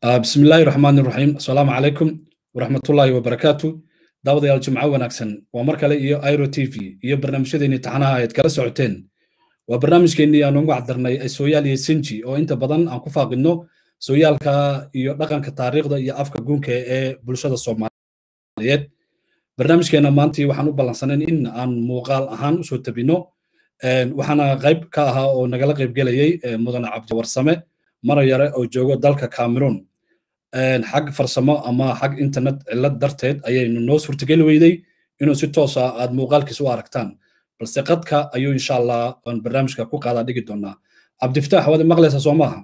بسم الله الرحمن الرحيم السلام عليكم ورحمة الله وبركاته daawadayaal jimco wanaagsan waa mar kale iyo iro t v iyo barnaamijyadeeni taxanaha ayaad kala socoteen waa barnaamijkeennii aan ugu cadarnay sooyaal iyo sinji oo inta badan aan ku faaqidno sooyaalka iyo dhaqanka taariikhda iyo afka guunka ee bulshada soomaaliyeed barnaamijkeena maantii waxaan u ballansanayn in aan muuqaal ahaan usoo tabino waxaana qayb ka ahaa oo nagala qaybgelayay mudane cabdiwarsame mara yare oo joogo dalka cameroon xag farsamo ama xag internet cillad darteed ayaynu noo suurtageli weyday inuu si toos ah aad muuqaalkiisa u aragtaan balse qadka ayuu insha allah aan barnaamijka ku qaadaa dhigi doonaa cabdifataax waad maqlaysaa soo maaha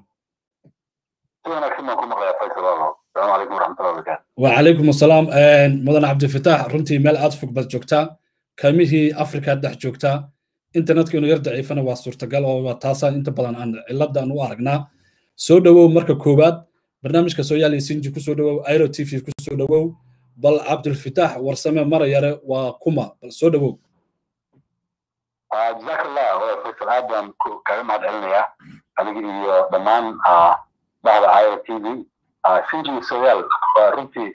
wacalaykum asalaam mudane cabdifataax runtii meel aad fog baad joogtaa kaamihii afrika dhex joogtaa internetka inuu yar daciifana waa suurtagal oo waa taasaan inta badan aan cilladan u aragnaa soo dhowow marka koowaad barnaamijka sooyaal iyo sinji kusoo dhowow airo t v kusoo dhowow bal cabdulfitaax warsame mara yare waa kuma bal soo dhowow jazaak allah faysal aad baan kaga mahad celinayaa adiga iyo dhammaan bahda airo t v sinji sooyaal waa runtii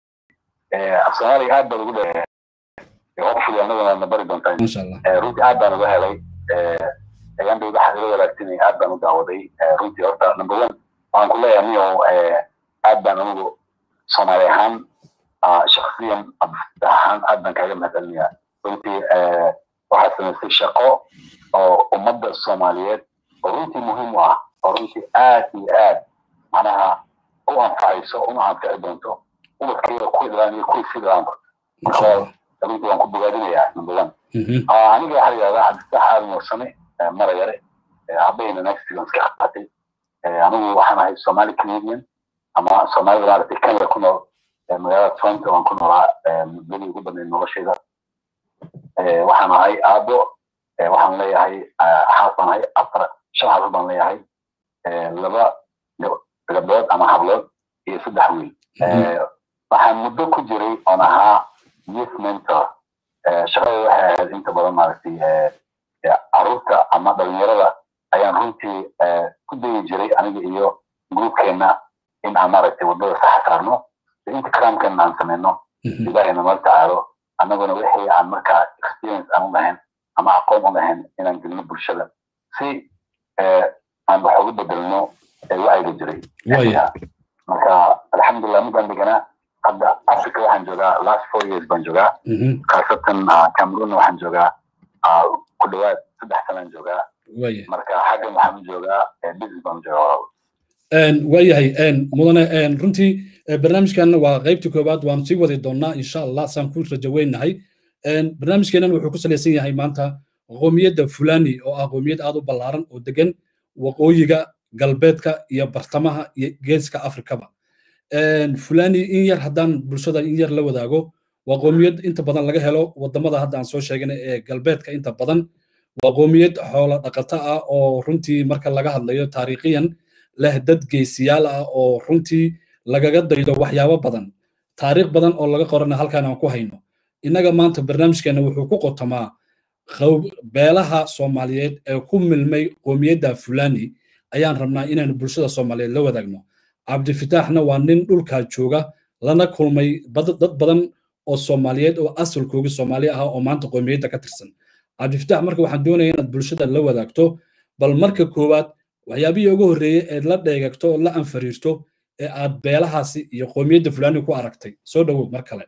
af soomaaliga aad baan ugu dhe hopefully anaguna na bari doontaa masha allah runtii aad baan uga helay ayaan bay waxaad ila walaagsanay aad baan u daawaday runtii horta number one waxaan ku leeyahay niyo aad baan anigu soomaali ahaan shaksiyan abdifta ahaan aad baan kaaga mahadcelinayaa runtii waxaad samaysay shaqo oo ummadda soomaaliyeed oo runtii muhiim u ah oo runtii aad iyo aad macnaha u anfacayso una anfici doonto ubadkeeda kuwii dhalaan iyo kuwii sii dhalaanba marka runtii waan ku bogaadinayaa number one aniga waxaa yidhahdaa cabdiftax aadan warsame mara yare aabahayna nagsigan iska qaatay anigu waxaan ahay somali canadian ama soomaalida maaragtay kenya ku nool magaalada toronto waan ku noolaa muddadii ugu badnayd noloshayda waxaan ahay aabo waxaan leeyahay xaas baan ahay afar shan xaas baan leeyahay laba gabdhood ama hablood iyo saddex wiil waxaan muddo ku jiray oon ahaa youth mentor shaqada waxay ahayd inta badan maaragtay caruurta ama dhalinyarada ayaan runtii ku dayi jiray aniga iyo gruubkeenna in aan maaragtay waddada saxa saarno inta karaamkeena aan sameyno ilaahayna nala tacaalo annaguna wixii aan markaa experience aan u lahayn ama aqoon u lahayn inaan gelino bulshada si aan wax uga bedelno wacyiga jiray marka alxamdulilah midaan deganaa hadda africa waxaan joogaa last four years baan joogaa khaasatan cameroon waxaan joogaa ku dhawaad saddex sanaan joogaa marka xaggan waxaan u joogaa business baan joogaa waayahay mudane runtii barnaamijkan waa qaybta koowaad waan sii wadi doonaa insha allah saan ku rajaweynahay barnaamijkeenan wuxuu ku salaysan yahay maanta qoomiyadda fulani oo ah qoomiyad aad u ballaaran oo degan waqooyiga galbeedka iyo bartamaha iyo geeska afrikaba fulani in yar haddaan bulshada in yar la wadaago waa qoomiyad inta badan laga helo wadamada hadda aan soo sheegnay ee galbeedka inta badan waa qoomiyad xoolo dhaqato ah oo runtii marka laga hadlayo taariikhiyan leh dad geesiyaal ah oo runtii lagaga daydo waxyaabo badan taariikh badan oo laga qorana halkaan aan ku hayno innaga maanta barnaamijkeena wuxuu ku qotomaa beelaha soomaaliyeed ee ku milmay qoomiyadda fulani ayaan rabnaa inaanu bulshada soomaaliyeed la wadaagno cabdifitaaxna waa nin dhulkaa jooga lana kulmay dad badan oo soomaaliyeed oo asalkoogi soomaali ah oo maanta qoomiyadda ka tirsan cabdifitaax marka waxaan doonaya inaad bulshada la wadaagto bal marka koowaad waxyaabihii ugu horreeyey eed la dheegagto oo la anfariirto ee aad beelahaasi iyo qoomiyadda fulani ku aragtay soo dhowow mar kale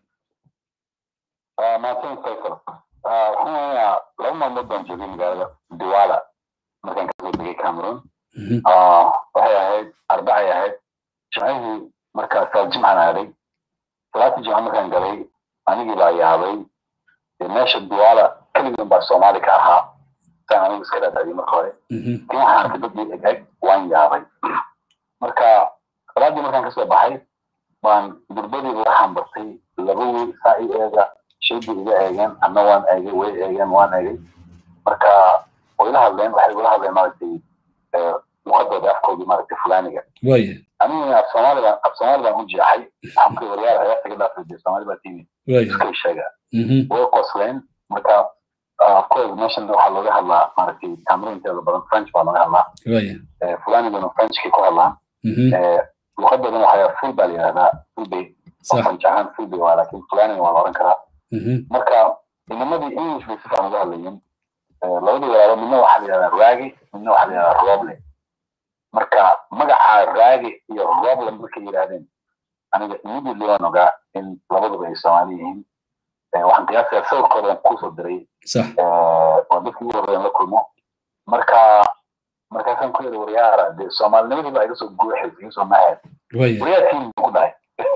maasan faysal waxaan weynayaa laba maalmood baan joogay magaalada diwaala markaan kasoo degay cameroon waxay ahayd arbacay ahayd jimcihii markaa saal jimcan aaday salaata jimca markaan galay anigii baa yaabay meesha diwaala keligan baa soomaali ka ahaa saan anigu iska dhaadhaciyay marka hore kin waxaan arkay dadii eg eg waan yaabay marka salaadii markaan kasoo baxay baan durbadii waxaan bartay laba wiil saa i eega shaydii iga eegeen anna waan eegay way eegeen waan eegay marka way la hadleen waxay igula hadleen maaragtay luqadooda afkoodii maaragtay fulaniga anigana af soomaalidan af soomaalidan u jeexay waxaan ku waryaar heesta ka dhaafay dee soomaali baa timi iskay sheega way qosleen marka of course meeshan waxaa looga hadlaa maaragtay cameroonteeda badan french baa looga hadlaa fulaniguna frenchkay ku hadlaan luqadoodan waxay yihahdaa full baa la yihahdaa full bay fanjahaan full bay waa laakiin fulanin waa la oran karaa marka inamadii english bay si fiican uga hadlayeen labadii walaalo midna waxaa la yihahdaa raagi midna waxaa la yihahdaa roble marka magaca raagi iyo roble markay yidhahdeen aniga immediately waan ogaa in labaduba ay soomaali yihiin waxaan qiyaasaya sawirkoodan kusoo diray oo dadkii ugu horreeyan la kulmo marka markaasaan ku yidhi waryaara dee soomaalinimadii baa iga soo guuxaysay iga soo maaxeed waryaa tiim ku dhahay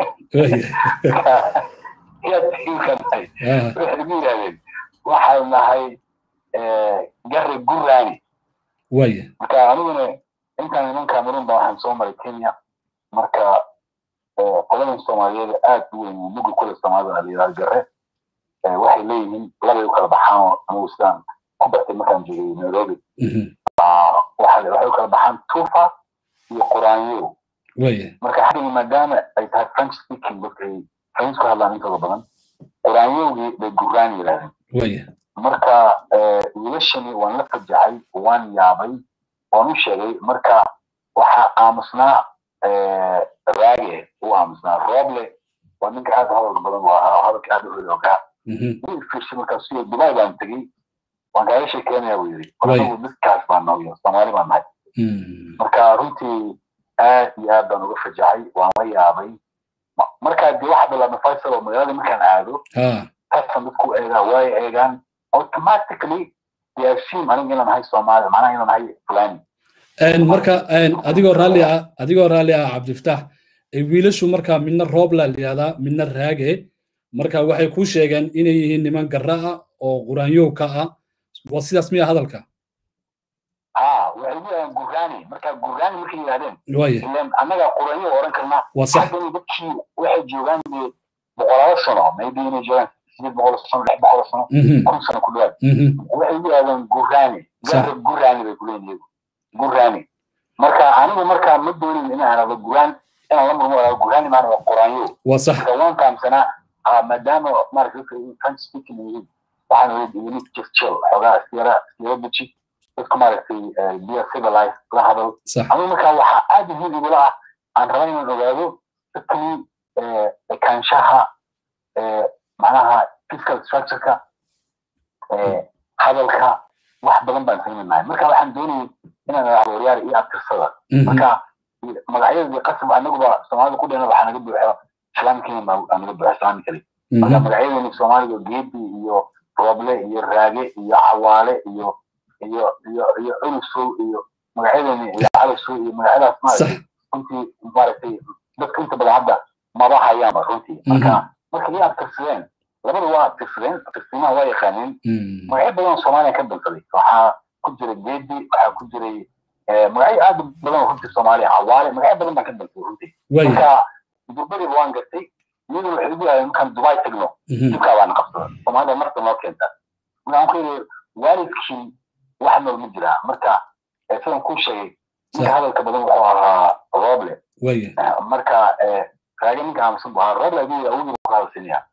yaa tiimka dhahay waxay igu yidhahdeen waxaan nahay gare gurani marka aniguna intaan iman cameroon ba waxaan soo maray kenya marka qoladan soomaaliyeed aad u weyn mugi kule soomaalida la yidhahdo gare waxay leeyihiin labay u kala baxaan oo anigu sidaan ku bartay markaan joogay nairobi waxay u kala baxaan tufa iyo quraanyo marka xaggani maadaama ay tahay french speaking dadka ay french ku hadlaan intooda badan quraanyowgii bay guraan yidhahdeen marka wiilashani waan la fajacay waan yaabay waan u sheegay marka waxaa aamusnaa raage u aamusnaa roble waa ninka aad hadalka badan u ahaa hadalka aad u heli ogaa wuu fiirshay markaas iyo dubai baan tegey waan kaaga sheekeynaya buu yidhi anagu dadkaas baan nooyo soomaali baan nahay marka runtii aad iyo aad baan uga fajacay waan la yaabay markaa dee waxa bilaabna faisal oo magaalada markaan aado taasaan dadku eegaa way eegaan automatically they assume aniga inaan nahay soomaali macnaha inaan nahay fulani marka adigoo raalli ah adigoo raalli ah cabdifataax wiilashu marka midna roobla la yihahdaa midna raage marka waxay kuu sheegeen inay yihiin niman garra ah oo quraanyowka ah waa sidaas miya hadalka ha waxay leeyahan gurani marka gurani markay yidhahdeen waye ilan annaga quraanyo oran karnaa waa sax haddana dadkii waxay joogaan dee boqolaalo sano maybe inay joogaan sideed boqol sano lix boqol sano kun sano ku dhawaad waxay yidhahdeen gurani gaara gurani bay kuleeyihin iyagu gurani marka anigu marka ma doonin inaan arado guran inaan la murmo arado gurani maana waa quraanyo waa sax marka waan fahamsanaa maadaama maarata dadka french speaking yihiin waxaan weli weli jirjil xoogaa siyara siyara buji dadku maaragtay biya civilize la hadal anigu marka waxaa aad muhiim igula ah aan raba inaan ogaado dadkani ekaanshaha macnaha fiscal structureka hadalka wax badan baan fahminahay marka waxaan doonayay inaan idhaahdo waryaar iyo abtirsada marka magacyadii qasab anaguba soomaalida ku dhena waxaa naga buuxa islaamkiina baa naga buuxa islaami kale marka magacyadani soomaaliga geedi iyo roble iyo raage iyo cawaale iyo iyo iyo iyo culusow iyo magacyadani iyo calasow iyo magacyadaas maaragtay runtii maaragtay dadka inta badan hadda maba hayaanba runtii marka marka iyo abtirsadeen labada waa abtirsadeen abtirsimaha waa yaqaaneen magacyo badan oo soomaaliya ka dansaday waxaa ku jira geedi waxaa ku jiray magacyo aad badan oo runtii soomaaliya cawaale magacyo badan baan ka dansaday runtii marka durbadiiba waan gartay iyaduna waxay ugu yaadeen markaan dubai tagno dibkaa baana qabsada soomaalida marta noo keenta markaan ku yidhi waalidkii wax nool ma jiraa marka sidan kuu sheegay ninka hadalka badan wuxuu ahaa roble marka raage ninka aamusan buu ahaa roble adiga awogii ku hadalsinaya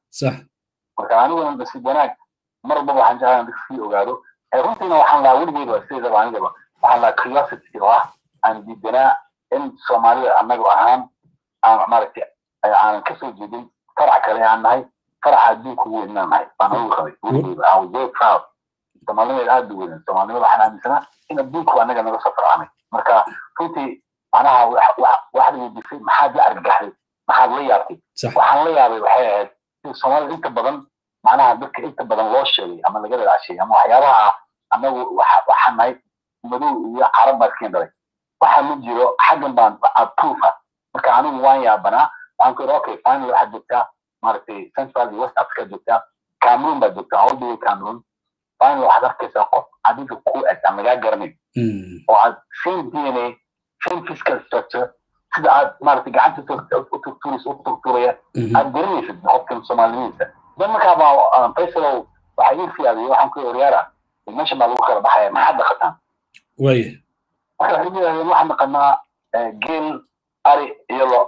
marka aniguna nasiib wanaag mar walbaba waxaan jeclaa dadka sii ogaado runtiina waxaan lahaa weligeed waa sideedaba anigaba waxaan lahaa curiosity oo ah aan diidanaa in soomaalida annaga ahaan aan maaragtay aanan kasoo jeedin farac kale aan nahay faraca adduunka ugu weyn inaan nahay baan ugu qabay weligeeda I was very proud soomaalinimeed aad u weyn soomaalinimada waxaan aaminsanaa in adduunku annaga naga soo farcanay marka runtii macnaha waxaad weydiisay maxaad la argagaxday maxaad la yaabtay waxaan la yaabay waxay ahayd in soomaalida inta badan macnaha dadka inta badan loo sheegay ama laga dadacshay ama waxyaabaha anagu waxaan nahay madow iyo carab baa iskeen dhalay waxa ma jiro xaggan baan proofa marka anigu waan yaabanaa waxaan ku yidhi okay final waxaad joogtaa maaragtay central iyo west africa joogtaa cameroon baad joogtaa all the way cameroon final waxaad arkaysaa qof adiga ku eg aan lagaa garanayn oo aad same d n a same physical structure sida aad maaragtay gacanta u turturaysa u turturaya aad garanaysid qofkan soomaalinidiisa dan markaa baa faysalow waxaa ii fiyaadiyay waxaan ku waryaara meesha baa lagu kala baxaya maxaad dhaqataan waye marka waxay yidhahdeen waxaan dhaqanaa geel ari iyo lo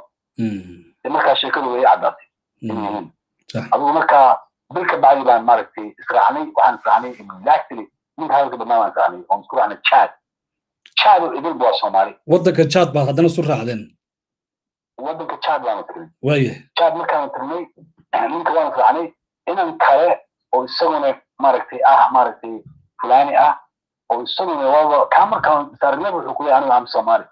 markaa sheekadu way caddaatay inyihiin adigu markaa bil ka bacdi baan maaragtay israacnay waxaan israacnay exactly ninka hadalka badnaa baan israacnay oon isku raacnay chad chad oo idilba waa soomaali waddanka chad baad haddana isu raacdeen waddanka chad baanu tagnay waaya chad markaanu tagnay ninka waanu raacnay inan kale oo isaguna maaragtay ah maaragtay fulani ah oo isaguna waaba kaa markaan saaragnaba wuxuu ku leeyahay anigu am soomaali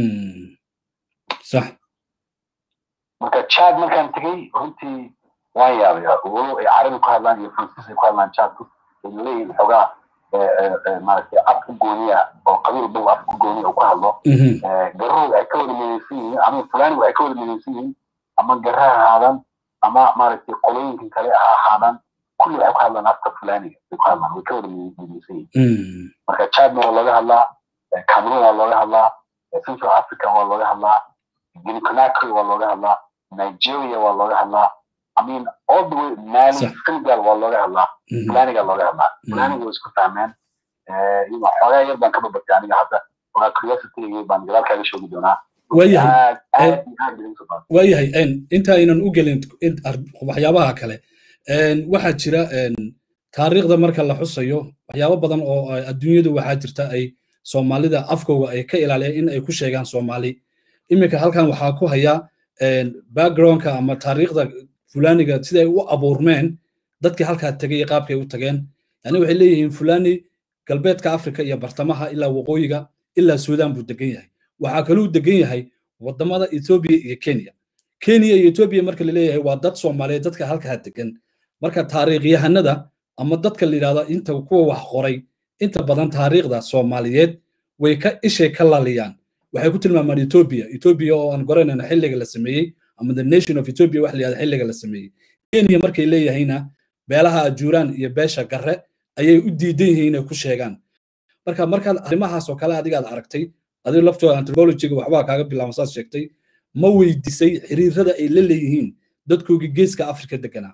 sax marka chad markaan tegey runtii waan yaabay walow ay carabi ku hadlaan iyo faransiis ay ku hadlaan chadku ay leeyihin xoogaa maaragtay af ku gooniya oo qabiil bal af ku gooniya uu ku hadlo garahooda ay ka wada midaysan yihiin ama fulanigu ay ka wada midaysan yihiin ama gara ha ahaadaan ama maaragtay qolooyinkan kale ha ahaadaan kulli waxay ku hadlaan afka fulaniga ay ku hadlaan way ka wada midaysan yihiin marka chadna waa looga hadlaa cameroon waa looga hadlaa central africa waa looga hadlaa guinea conakry waa looga hadlaa nigeria waa looga hadlaa I mean, all the way Mali, Senegal waa looga hadlaa fulaniga looga hadlaa fulaniga way isku fahmeen xoogaa yar baan ka babatay aniga hadda waa curiosity baan gadaal kaaga sheegi doonaa waayahay waayahay inta aynan u gelin waxyaabaha kale waxaa jira taariikhda marka la xusayo waxyaabo badan oo adduunyadu waxaa jirta ay soomaalida afkooga ay ka ilaaliyaan in ay ku sheegaan soomaali iminka halkan waxaa ku haya backgroundka ama taariikhda fulaniga siday u abuurmeen dadkii halkaa tegay qaabkay u tageen yani waxay leeyihiin fulani galbeedka afrika iyo bartamaha ilaa waqooyiga ilaa suudaan buu degan yahay waxaa kaluu degan yahay wadamada etoobiya iyo kenya kenya iyo etoobiya marka la leeyahay waa dad soomaaliyeed dadka halkaa degan marka taariikhyahanada ama dadka la yidhahdo inta kuwa wax qoray inta badan taariikhda soomaaliyeed way ka ishay ka laliyaan waxay ku tilmaamaan etoobiya etoobiya oo aan goranayna xilliga la sameeyey ama the nation of ethiopia wax la yihahdo xilliga la sameeyey kenya markay leeyahayna beelaha ajuuraan iyo beesha garre ayay u diidan yihiin inay ku sheegaan marka markaad arrimahaas oo kale adigaad aragtay adigo laftooda anthropologyga waxbaa kaaga bilaaban saad sheegtay ma weydiisay xiriirada ay la leeyihiin dadkoogii geeska afrika deganaa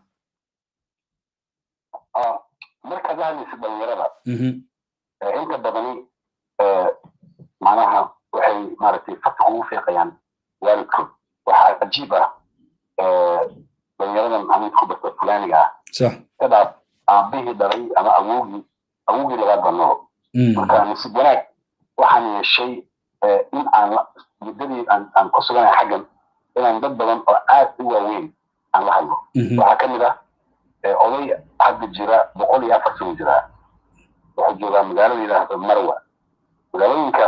markaad la hadlaysa dhalinyarada inta badani macnaha waxay maaragtay farta ugu fiiqayaan waalidkood waxaa cajiib ah dhalinyaradan aniga ku barta fulaniga ah kadaas aabihii dhalay ama awogii awogii labaad baa nool marka nasiib wanaag waxaan yeeshay in aan muddadii aan ku suganahay xaggan inaan dad badan oo aad u waaweyn aan la hadlo waxaa ka mid ah oday hadda jira boqol iyo afar sano jira wuxuu joogaa magaalada yidhaahdo marwa magaalooyinka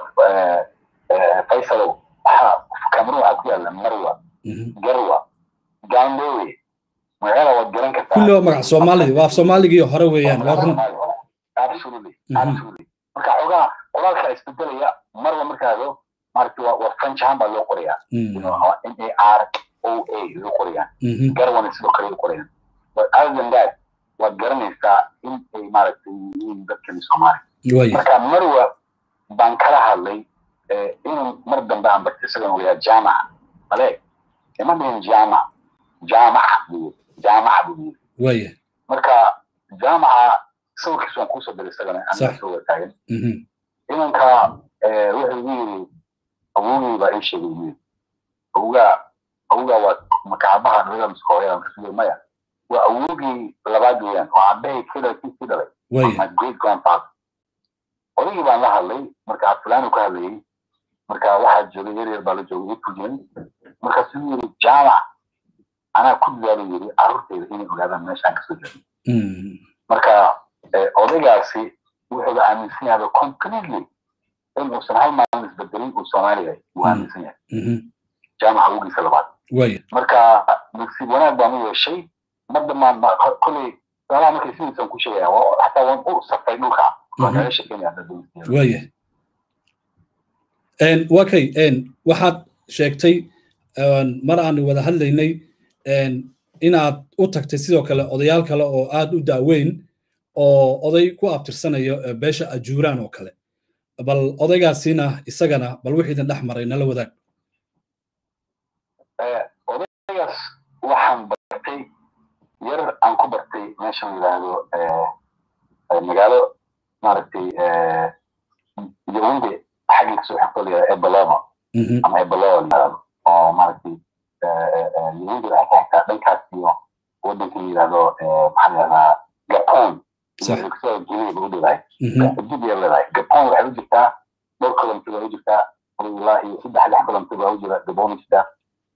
faysalow waxaa cameroon waxaa ku yaalla marwa garwa gandowe magaala waad garan kartaa kulli waa magac soomaali waa af soomaaligii hore weeyaan waa run absolutely absolutely marka xogaa qoraalka isbedelaya marwa markaado maaragtay waa waa french ahaan baa loo qorayaa n a r o a loo qorayaa garwana sidoo kale loo qorayaan but other than that waad garanaysaa in ay maaragtay yihiin dadkani soomaali marka marwa baan kala hadlay inuu mar dambe aan bartay isagan uu yahay jaamaca maleeg ima dhihin jaamac jaamaca buu jaamaca buu yiri waya marka jaamaca sawirkiis waan kuusoo diray isagana aniga soo wataagan inanka wuxuu igu yiri awogii baa ii sheegay yiri awgaa awgaa waa makaabaha naga miskooyada markasuu maya waa awogii labaad weeyaan oo aabbahay kila kiisii dhalay my great grandfather odaygii baan la hadlay marka afulaanu ka hadlayay marka waxaa joogay yar yar baa la joogay ifujin markaasuu yiri jaamac anaa ku dadaalo yiri carruurteyda inay ogaadaan meesha aan kasoo jeedo marka odaygaasi wuxuu aaminsan yahay completely in uusan hal maalin isbedelin uu soomaaliya uu aaminsan yahay jaamaca awgiisa labaad marka nasiib wanaag baan u yeeshay mar dambaan koley saalaha markay sidiisan ku sheegaya xataa waan u safray dhulka waan kaga sheekeynaya waya waa kay waxaad sheegtay mar aan wada hadlaynay inaad u tagtay sidoo kale odayaal kale oo aad u daaweyn oo oday ku abtirsanayo beesha ajuuraan oo kale bal odaygaasina isagana bal wixii idin dhex maray nala wadaag odaygaas waxaan bartay yar aan ku bartay meesha la yidhaahdo magaalo maaragtay yawinde xaggan kasoo xigto la yidhahdo ebalova ama ebalova la yidhahdo oo maaragtay yawinde waxay ka xigtaa dhankaas iyo waddanka la yidhahdo maxaa la yidhahdaa gapon sida guinea ba u dhowahay xuduud yar leedahay gapon waxay u jirtaa dhowr kilomitr baa u jirtaa ilaa iyo saddex lix kilomitr baa u jira gabon u jirtaa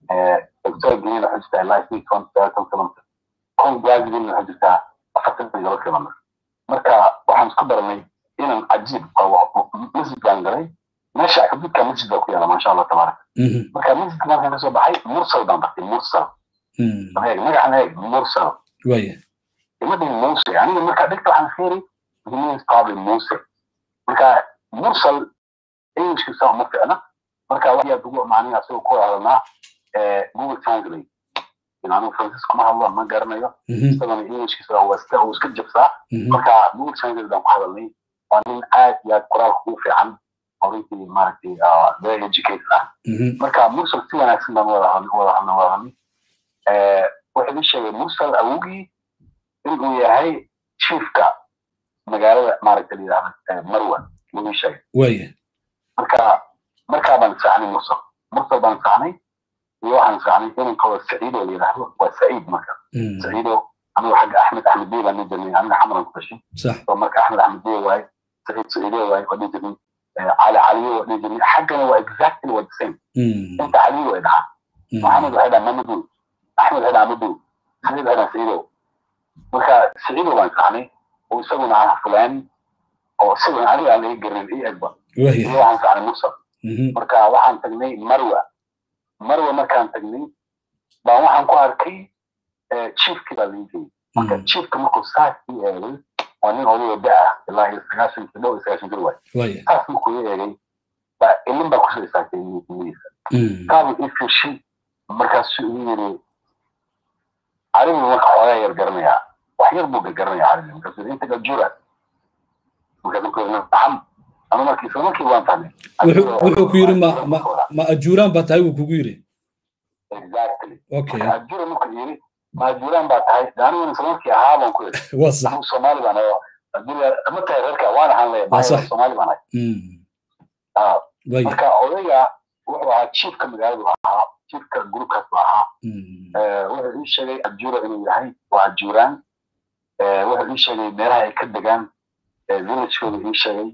victoria green waxay jirtaa ilaa isii toban sagaatan kilomitr con brazil waxay jirtaa afartan iyo laba kilomitr marka waxaan isku baranay inaan cajiib masjid baan galay meesha xududka masjid baa ku yaala maasha allah tabaaraka marka masjidka markaan kasoo baxay mursal baan bartay mursal eeg magacan eeg mursal waya ima dhihin muse aniga markaa dhigta waxaan fiiri it means probably muse marka mursal englishkiisa uma ficna marka waxyaad ugu macnihi asagoo ku hadalnaa google translate anigu francis kuma hadlo ma garanayo isagana englishkiisa waa iska uu iska jabsaa marka google translate baan ku hadalnay waa nin aad iyo aad qoraalka ugu fiican oo runtii maaragtay very educated ah marka mursal si wanaagsan baan wada hadlay wada hadlay wada hadlay wuxuu ii sheegay mursal awogii inuu yahay chiefka magaalada maaragtay la yidhahda marwa buu ii sheegay waya marka markaa baan saxnay mursal mursal baan saxnay iyo waxaan saxnay inankooda saciido la yidhaahdo waa saciid marka saciido anigu xagga axmed axmed bey baan dhihi jirnay aniga xamaran ku dhashay sax oo marka axmed axmed bey waaye saciid saciido waaye waa dhihi jirnay cali caliyo waa dhihi jirnay xaggana waa exactly waa the same inta caliyo way dhahaa maxamed waxay dhahaa mamadou axmed waxay dhahaa mamadou saciid waxay dhahaa saciido marka saciido baan saxnay oo isaguna ah fulani oo isaguna aniga aan laga garanin iyo egba iyo waxaan saxnay mursal marka waxaan tagnay marwa marwa markaan tagnay baan waxaan ku arkay chiefki baa laga geyay marka chiefka markuu saaskii eegay waa nin odayoo da ah ilaa iyo sagaashan dhow iyo sagaashan jir waay saas markuu i eegay baa ilin baa kusoo istaagtay niyadiisa kaabu ii fiirshay markaasuu igu yiri caribi marka xoogaa yar garanayaa wax yar buu gargaranayaa caribi markaasuu inta gajura markaasuu ku yiri naxam ama markii isla markii waan fahmay wuxuu ku yiri ma ma ma ajuuraan baa tahay wuu kugu yiri exactly okay ajura markuu yiri ma ajuuraan baa tahay aniguna isla markii ahaa baan ku yiri waa sax anigu soomaali baan ahay ajura ma tahay reerka waan ahaan leeyahay soomaali baan ahay marka odayga wuxuu ahaa chiefka magaaladu ahaa chiefka groupkaas buu ahaa wuxuu ii sheegay ajura inuu yahay waa ajuuraan wuxuu ii sheegay meelaha ay ka degaan villagekooda ii sheegay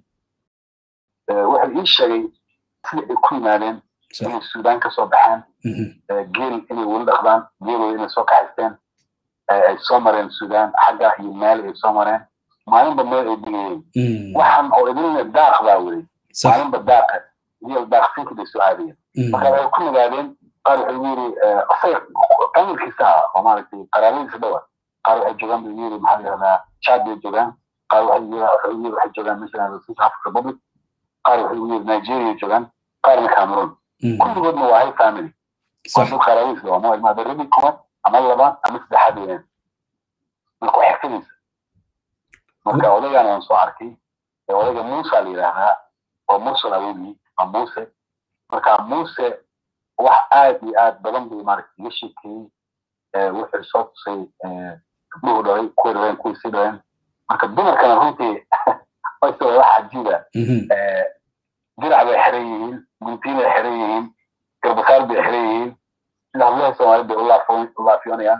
wuxuu ii sheegay sida ay ku yimaadeen inay suudaan ka soo baxeen geel inay weli dhaqdaan geelooda inay soo kaxaysteen ay soo mareen suudaan xagga iyo meel ay soo mareen maalinba meel ay digayeen waxaan oo idinna daaq baa weli maalinba daaqa iyo daaqsinka bay soo aadayeen marka waxay ku nagaadeen qaar wuxuu yiri asaga familkiisa ah oo maaragtay qaraabadiisa dhawa qaar waxay joogaan buu yiri maxaa la yihahdaa chad bay joogaan qaar waxay yiri waxay joogaan meesha south africa republic qaar wuxuu yiri nigeria joogaan qaarna cameroon kulligoodna waa hal family waa dad qaraabadiisa waa ma ilmaada rabi kuwan ama laba ama saddexaad weeyaan marka waa xigtadiisa marka odaygaan waan soo arkay odayga muusa la yidhaahdaa oo mursal awogii waa muuse marka muuse wax aad iyo aad badan bay maaragtay iga sheekeeyey wuxuu soo tusay gabdhuhu dhalay kuwii dhaleen kuwii sii dhaleen marka dumarkana runtii wayse wax cajiiba dirac bay xiran yihiin guntiin bay xiran yihiin garbasaar bay xiran yihiin sida hablaha soomaaliyed bay ulaafiyoonayaan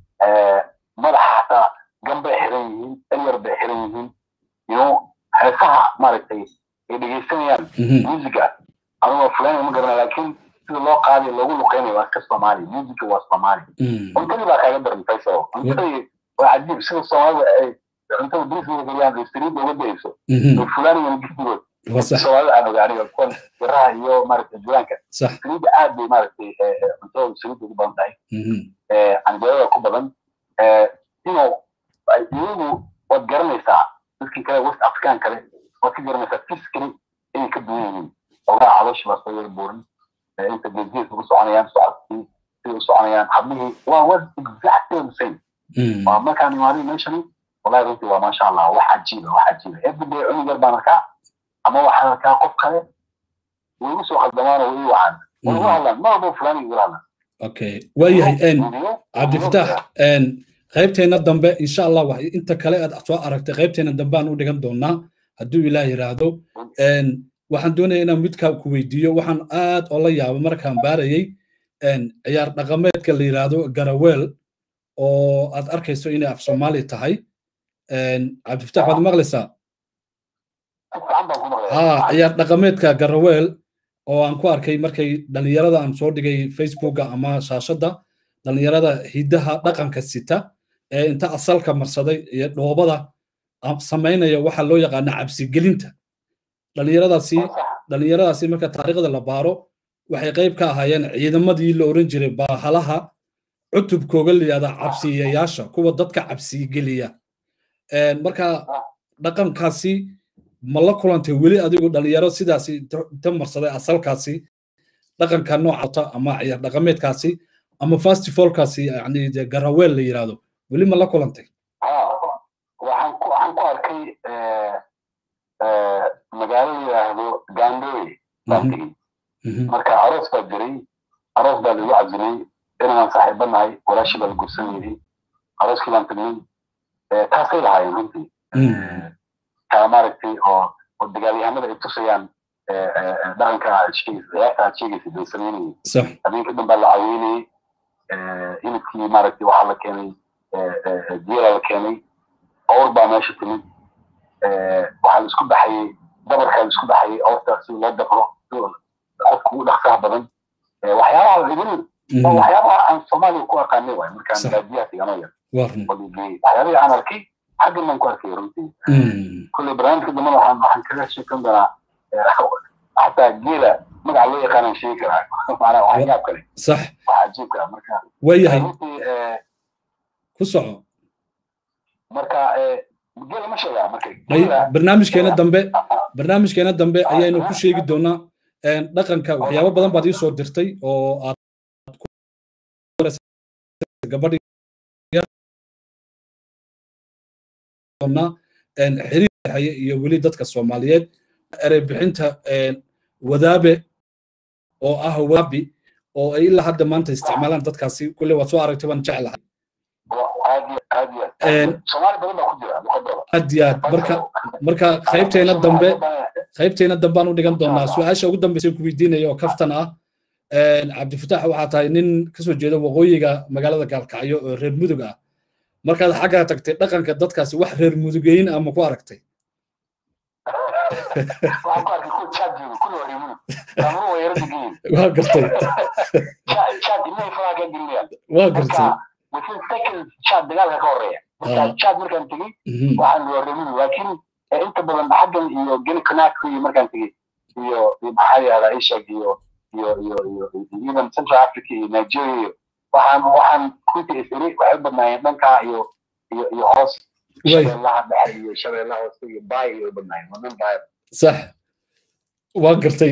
madaxa xataa gan bay xiran yihiin eryar bay xiran yihiin you heesaha maaragtay ay dhegeysanayaan musica anigoo fulani ma garana laakiin sida loo qaadayo loogu luqeynayo waa iska soomaali musica waa soomaali cuntadii baa kaaga darantay so cuntadii waa cajiib sida soomaalida ay cuntada brisbane gariyaan saliidda uga dayso fulani iyo gidigood soomaalida aan oga aniga kuwan biraha iyo maaragtay juraanka saliidda aad bay maaragtay cuntada saliidda ugu badan tahay canjeerada ku badan ino iyagu waad garanaysaa dadkii kale west african kale waad ka garanaysaa physically inay ka duwan yihiin ogaa calooshi baa soo yara buuran inta geesgees ugu soconayaan socodkii siday u soconayaan hablihii waa was exactly the same waa markaan imaaday meeshani wallahi runtii waa maasha allah wax cajiiba wax cajiiba everyday cunug yar baan arkaa ama waxaan arkaa qof kale way igu soo khaldamaan oo way ii wacaan way igu hadlaan ma walba fulani igula hadlaan okay waayahay cabdifatax qaybteena dambe insha allah wax inta kale aad soo aragtay qaybteena dambe aan u dhigan doonaa hadduu ilaah yidhaahdo waxaan doonaya inaan midkaa ku weydiiyo waxaan aad oo la yaaba markaan baarayay ciyaar dhaqameedka la yidhaahdo garaweel oo aad arkayso inay af soomaali tahay cabdifatax waad maqlaysaa ha ciyaar dhaqameedka garaweel oo aan ku arkay markay dhallinyarada aan soo dhigay facebooka ama shaashadda dhallinyarada hiddaha dhaqanka sita ee inta asalka marsaday iyo dhoobada samaynaya waxa loo yaqaana cabsigelinta dhallinyaradaasi dhallinyaradaasi marka taariikhda la baaro waxay qayb ka ahaayeen ciidamadii la oran jiray baahalaha cutubkooga layihahda cabsiyayaasha kuwa dadka cabsigeliya marka dhaqankaasi ma la kulantay weli adigu dhalinyaro sidaasi inta marsaday asalkaasi dhaqanka noocata ama ciyaar dhaqameedkaasi ama festivalkaasi yani de garaweel la yidhahdo weli ma la kulantay waxaan ku waxaan ku arkay magaalo la yidhaahdo gandoy baan tegey marka aroos baa jiray aroos baa lagu cazimay inaan saaxiiba nahay walaashii baa la gursan yidhi arooskii baan tagnay taasay lahaayeen runtii taa maaragtay oo oo dagaalyahanada ay tusayaan dhaqanka aad sheegaysa bay samaynayay habeenkii dhan baa la caweynayay hilibkii maaragtay waxaa la keenay geela la keenay awr baa meesha timid waxaa la isku baxayay dabarkaa la isku baxayay awrta si loo dabro qofka ugu dhaqsaha badan waxyaabaha idin waxyaabaha aan soomaaliya ku aqaanay waay markaan baadiyaha tiganoo yar waxyaabihii aan arkay xaggan baan ku arkay runtii kulley barnaamijka dambana waxaan waxaan kaga sheekan doonaa xataa geela magaca loo yaqaanaan sheegi karaa maanaa wax yaab kale sax wax cajiibka ah marka waayahay ku soco marka geela ma sheegaa marka barnaamijkeena dambe barnaamijkeena dambe ayaynu ku sheegi doonaa dhaqanka waxyaabo badan baad ii soo dirtay oo aad gabadhi xiriir haye iyo weli dadka soomaaliyeed erey bixinta wadaabe oo ah waabi oo ay ilaa hadda maanta isticmaalaan dadkaasi kulle waad soo aragtay waan jeclahay aad iyo aad marka marka qaybteena dambe qaybteena dambe aan u dhigan doonaa su-aasha ugu dambeysa ku weydiinaya oo kaftan ah cabdifatax waxaa tahay nin kasoo jeeda waqooyiga magaalada gaalkacyo oo reer mudug ah markaad xaggaa tagtay dhaqanka dadkaasi wax reer mudugeyn ama ku aragtay waa gartay waa gartay dagaalka ka horeeya chad markaan tegey waxaan waa reer mudug laakiin inta badan xaggan iyo geni conakry iyo markaan tegey iyo maxaa yahdaa ishag iyo iyo iyo iyo even central africa iyo nigeria iyo waxaan waxaan runtii isiri waxay u badnaayeen dhankaa iyo iyo iyo hoos shabeellaha dhexe iyo shabeellaha hoose iyo baay iyo u badnaayeen waa dhan baay sax waa gartay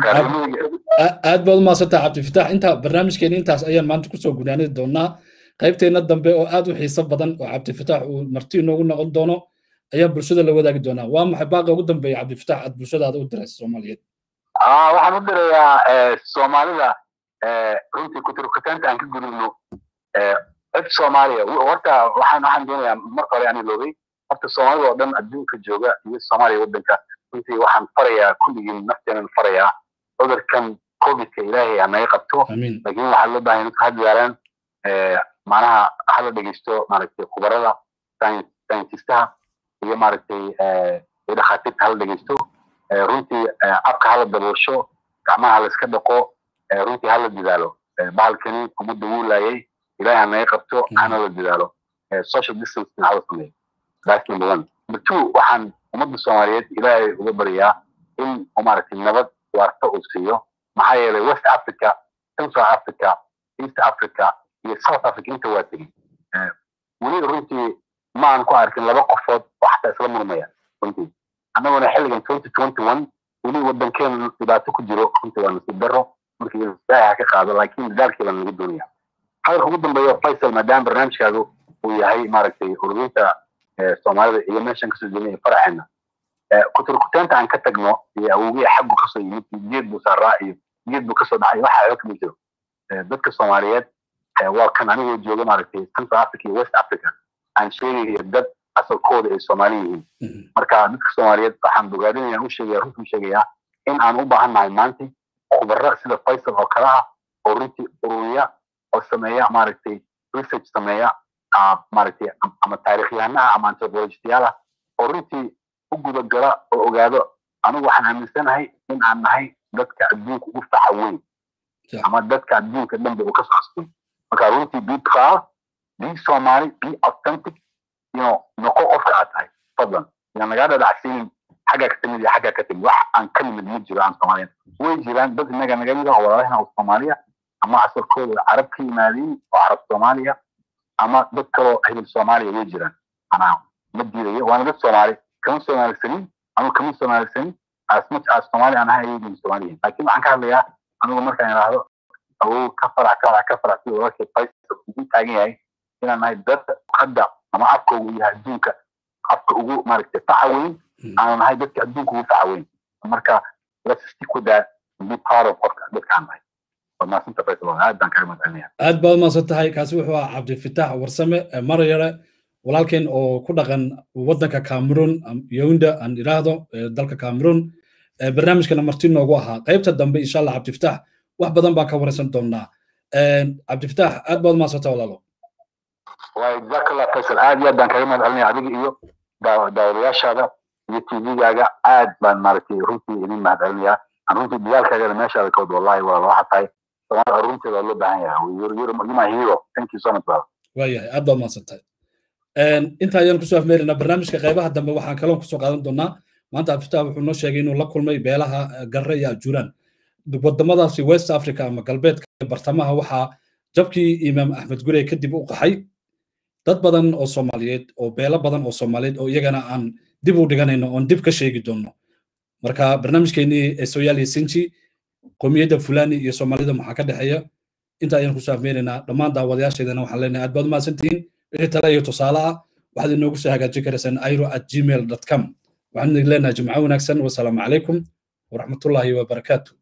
aad baad umaasantaha cabdifatax inta barnaamijkeena intaas ayaan maanta kusoo gudaanadi doonaa qaybteena dambe oo aad u xiiso badan oo cabdifatax uu marti inoogu noqon doono ayaa bulshada la wadaagi doonaa waa maxay baaqa ugu dambeeya cabdifatax aad bulshadaada u diraysa soomaaliyeed waxaan u dirayaa soomaalida runtii kuturkutaanta aan ka gudubno cid soomaaliya horta waxaan waxaan doonayaa marka hore aan iloobay horta soomaalida oo dhan adduunka jooga iyo soomaaliya waddanka runtii waxaan farayaa kulligiin nafteenan farayaa cudurkan covidka ilaahay ha naga qabto laakiin waxaa loo baahan dadka ha dadaalaan macnaha hala dhegeysto maaragtay khubarada sayentistaha iyo maaragtay dhakhaatiirta hala dhegeysto runtii afka hala daboosho gacmaha hala iska dhaqo runtii hala dadaalo bahalkani ummadda wuu laayay ilaahay ha naga qabto hana la dadaalo social distancing hala sameeyo that's number one number two waxaan ummadda soomaaliyeed ilaahay uga baryaa in maaragtay nabad waarta uu siiyo maxaa yeelay west africa central africa east africa iyo south africa inta waa tegey weli runtii ma aan ku arkin laba qofood oo xataa isla murmaya runtii annaguna xilligan twenty twenty one weli waddankeena dhibaato ku jiro runtii waa nasiib daro markii ilaahay ha ka qaado laakiin dadaalkii baan laga doonaya hadalka ugu dambeeya faysal maadaama barnaamijkaadu uu yahay maaragtay ururinta soomaalida iyo meeshan kasoo jeedinaya faraxeena kuturkutaanta aan ka tagno iyo awogii xaggu kasoo yimid geed buu saaraa iyo geed buu kasoo dhacay waxa xoo kama jiro dadka soomaaliyeed waa kan anigoo jooga maaragtay central africa iyo west africa aan sheegaya dad asalkooda ay soomaali yihiin marka dadka soomaaliyeed waxaan bogaadinaya u sheegaya runtii sheegayaa in aan u baahan nahay maanta khubaro sida faysal oo kale ah oo runtii ururiya oo sameeya maaragtay research sameeya maaragtay ama taariikhyahanaha ama anthropologistayaal ah oo runtii u gudagala oo ogaado anigu waxaan aaminsanahay in aan nahay dadka adduunka ugu faca weyn ama dadka adduunka dhanba uu ka socostay marka runtii be proud be somali be authentic you know noqo qofka aad tahay fadlan yaan lagaa dhadhacsiinin xaggaa ka timid iyo xaggaa ka timid wax aan ka nimid ma jiro aan soomaaliyan way jiraan dad inaga naga mid ah oo walaalahina oo soomaaliya ama asalkooda carab ka yimaadeen oo carab soomaaliya ama dad kaloo hebel soomaaliya way jiraan anaa ma diidayo waana dad soomaali kama soomaalisanin anu kama soomaalisanin as much as soomaali aan ahay ayagin soomaaliyin laakiin waxaan ka hadlayaa anigu markaan idhaahdo awow ka farax ka farax ka farax sida walaalkay faysal ugu taagan yahay inaan nahay dad hadda ama afka ugu yahay adduunka afka ugu maaragtay faca weyn aanu nahay dadka adduunka ugu faca weyn marka let's stick with that and be proud of qofka dadkaan nahay wadnaasanta faysal aad baan kaga mahadcelinaya aad baad umahadsan tahay kaasi wuxuu ahaa cabdifitaax warsame maryare walaalkeen oo ku dhaqan waddanka cameroon yowunda aan idhaahdo dalka cameroon barnaamijkana marti noogu ahaa qaybta dambe insha allah cabdifitaax wax badan baan ka waraysan doonaa cabdifitaax aad baad umahadsanta walaalo waa jazakallah faysal aad iyo aad baan kaga mahad celinaya adiga iyo daawadayaashaada iyo tvgaaga aad baan maaragtay runtii idin mahad celinayaa aan runtii dagaalkaagana meeshaada kawad wallahi waa waxa tahay soomaalida runteeda waa loo baahan yahay yuma hero thank you so much brother waayahay aad baad umahadsan tahay inta ayaan kusoo afmeerinaa barnaamijka qaybaha dambe waxaan kaloon kusoo qaadan doonaa maanta abdiftaah wuxuu noo sheegay inuu la kulmay beelaha garre iyo ajuuraan wadamadaasi west africa ama galbeedka bartamaha waxaa jabkii imaam axmed gurey kadib u qaxay dad badan oo soomaaliyeed oo beelo badan oo soomaaliyeed oo iyagana aan dib u dhiganayno oon dib ka sheegi doonno marka barnaamijkeenii ee sooyaaliya sinji qowmiyadda fulani iyo soomaalida maxaa ka dhexeeya inta ayaan kusoo afmeenaynaa dhammaan daawadayaasheedana waxaan leenahay aad baad umahadsantihiin wixii tale iyo tusaale ah waxaad inoogu soo hagaajin karaysaan airo at gmail com waxaan idin leenahay jimco wanaagsan wasalaamu calaykum waraxmatullaahi wabarakaatu